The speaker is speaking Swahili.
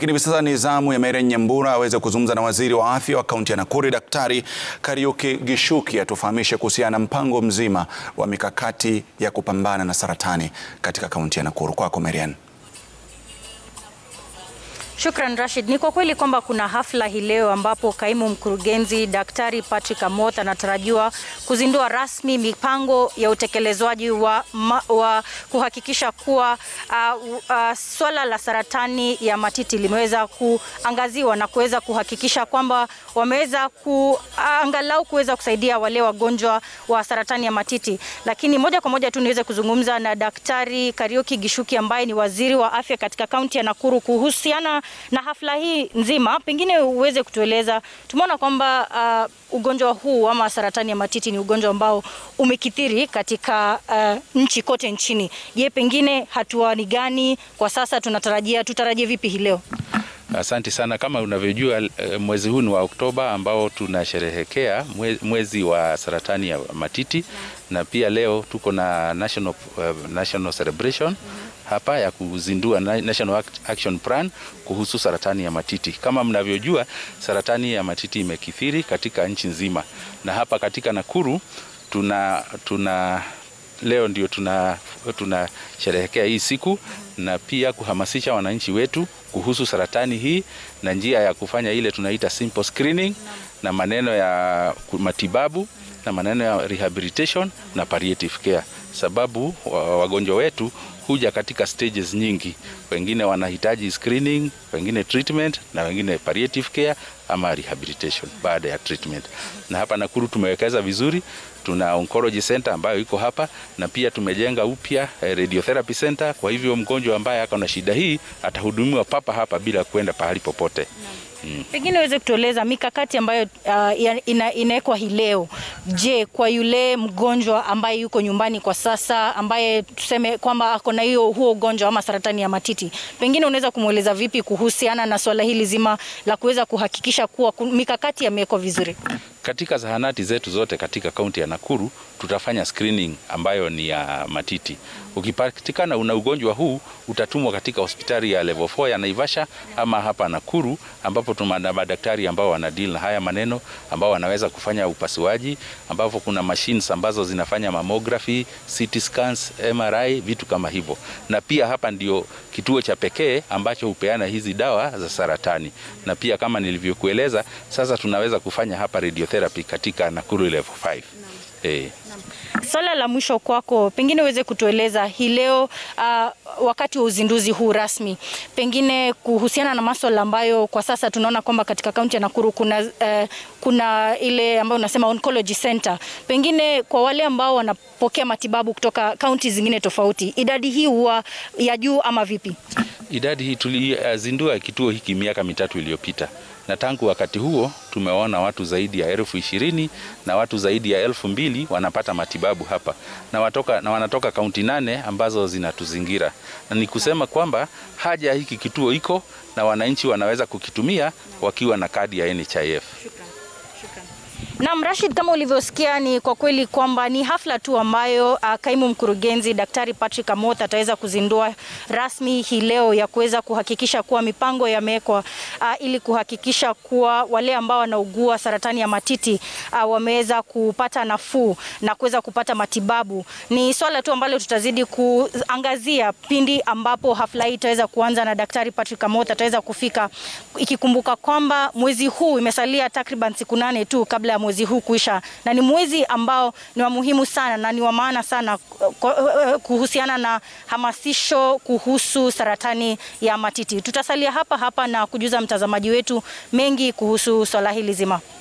Lakini hivi sasa ni zamu ya Mary Nyambura aweze kuzungumza na waziri wa afya wa kaunti ya Nakuru Daktari Kariuki Gishuki atufahamishe kuhusiana na mpango mzima wa mikakati ya kupambana na saratani katika kaunti ya Nakuru. Kwako Marian. Shukran Rashid. Ni kwa kweli kwamba kuna hafla hii leo ambapo kaimu mkurugenzi Daktari Patrick Amoth anatarajiwa kuzindua rasmi mipango ya utekelezwaji wa, wa kuhakikisha kuwa uh, uh, swala la saratani ya matiti limeweza kuangaziwa na kuweza kuhakikisha kwamba wameweza kuangalau kuweza kusaidia wale wagonjwa wa saratani ya matiti. Lakini moja kwa moja tu niweze kuzungumza na Daktari Kariuki Gishuki ambaye ni waziri wa afya katika kaunti ya Nakuru kuhusiana na hafla hii nzima, pengine uweze kutueleza. Tumeona kwamba uh, ugonjwa huu ama saratani ya matiti ni ugonjwa ambao umekithiri katika uh, nchi kote nchini. Je, pengine hatua ni gani kwa sasa tunatarajia, tutarajie vipi hii leo? Asante sana. Kama unavyojua, mwezi huu ni wa Oktoba ambao tunasherehekea mwezi wa saratani ya matiti na pia leo tuko na national, uh, national celebration hapa ya kuzindua National Action Plan kuhusu saratani ya matiti. Kama mnavyojua, saratani ya matiti imekithiri katika nchi nzima, na hapa katika Nakuru tuna, tuna leo ndio tunasherehekea tuna hii siku na pia kuhamasisha wananchi wetu kuhusu saratani hii na njia ya kufanya ile tunaita simple screening na maneno ya matibabu na maneno ya rehabilitation na palliative care, sababu wagonjwa wetu huja katika stages nyingi. Wengine wanahitaji screening, wengine treatment na wengine palliative care ama rehabilitation baada ya treatment. Na hapa Nakuru tumewekeza vizuri, tuna oncology center ambayo iko hapa na pia tumejenga upya radiotherapy center. Kwa hivyo mgonjwa ambaye ako na shida hii atahudumiwa papa hapa bila kwenda pahali popote. Mm. Pengine uweze kutueleza mikakati ambayo uh, ina, inawekwa hii leo. Je, kwa yule mgonjwa ambaye yuko nyumbani kwa sasa ambaye tuseme kwamba ako na hiyo huo ugonjwa ama saratani ya matiti, pengine unaweza kumweleza vipi kuhusiana na swala hili zima la kuweza kuhakikisha kuwa mikakati yamewekwa vizuri? Katika zahanati zetu zote katika kaunti ya Nakuru tutafanya screening ambayo ni ya matiti. Ukipatikana una ugonjwa huu utatumwa katika hospitali ya level 4 ya Naivasha ama hapa Nakuru, ambapo tuna madaktari ambao wana deal na haya maneno, ambao wanaweza kufanya upasuaji, ambapo kuna machines ambazo zinafanya mammography, CT scans, MRI, vitu kama hivyo. Na pia hapa ndio kituo cha pekee ambacho hupeana hizi dawa za saratani, na pia kama nilivyokueleza, sasa tunaweza kufanya hapa radiotherapy katika Nakuru level 5. Eh. Swala la mwisho kwako, pengine uweze kutueleza hii leo uh, wakati wa uzinduzi huu rasmi, pengine kuhusiana na masuala ambayo kwa sasa tunaona kwamba katika kaunti ya Nakuru kuna, uh, kuna ile ambayo unasema oncology center, pengine kwa wale ambao wanapokea matibabu kutoka kaunti zingine tofauti, idadi hii huwa ya juu ama vipi? Idadi hii tulizindua kituo hiki miaka mitatu iliyopita na tangu wakati huo tumeona watu zaidi ya elfu ishirini na watu zaidi ya elfu mbili wanapata matibabu hapa na, watoka, na wanatoka kaunti nane ambazo zinatuzingira, na ni kusema kwamba haja hiki kituo iko na wananchi wanaweza kukitumia wakiwa na kadi ya NHIF. Naam, Rashid, kama ulivyosikia ni kwa kweli kwamba ni hafla tu ambayo uh, kaimu mkurugenzi Daktari Patrick Amoth ataweza kuzindua rasmi hii leo ya kuweza kuhakikisha kuwa mipango yamewekwa uh, ili kuhakikisha kuwa wale ambao wanaugua saratani ya matiti uh, wameweza kupata nafuu na kuweza kupata matibabu. Ni swala tu ambalo tutazidi kuangazia pindi ambapo hafla hii itaweza kuanza na Daktari Patrick Amoth ataweza kufika, ikikumbuka kwamba mwezi huu imesalia takriban siku nane tu kabla ya mwezi huu kuisha, na ni mwezi ambao ni wa muhimu sana na ni wa maana sana kuhusiana na hamasisho kuhusu saratani ya matiti. Tutasalia hapa hapa na kujuza mtazamaji wetu mengi kuhusu swala hili zima.